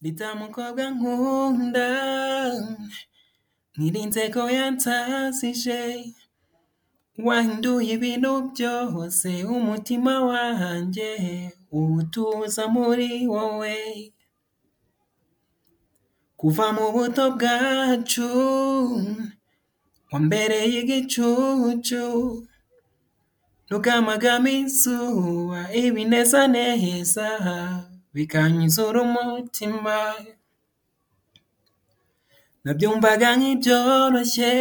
Rita mukobwa nkunda Nirinze ko yansazije Wahinduye ibintu byose umutima wanjye Uwutuza muri wowe Kuva mu buto bwacu Wambereye igicucu Rugamagamo izuba ibinezaneza Bikanyuzura umutima Nabyumvaga nk'ibyoroshye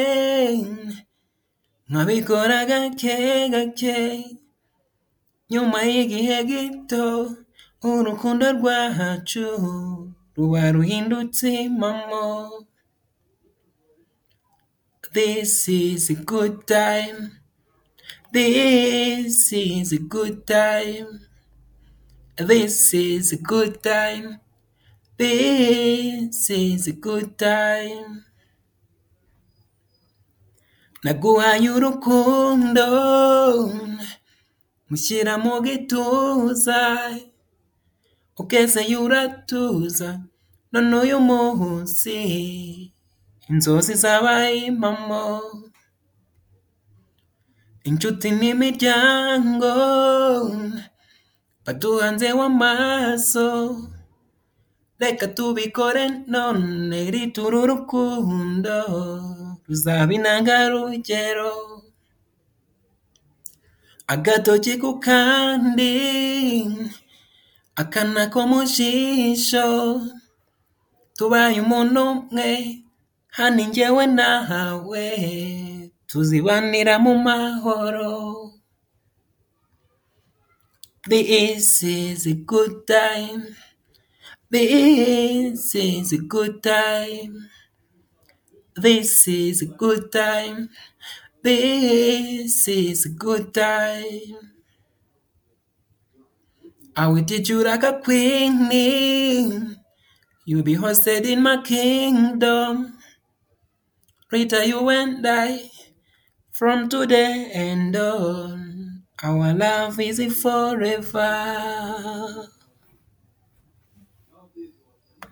Nkabikora gake gake Nyuma y'igihe gito Urukundo rwacu Ruba ruhindutse impamo This is a good time This is a good time This is a good time This is a good time Naguhaye urukundo Mushyira mu gituza Ukezeye uratuza None uyu munsi Inzozi zabaye impamo Inshuti n'imiryango baduhanzeho amaso Reka tubikore none Rita uru rukundo Ruzaba intangarugero Agatoki ku kandi Akana ko mu jisho Tubaye umuntu umwe Hani njyewe nawe Tuzibanira mu mahoro This is a good time. This is a good time. This is a good time. This is a good time. I will treat you like a queen. You'll be hosted in my kingdom. Rita, you and I, from today and on, our love is forever.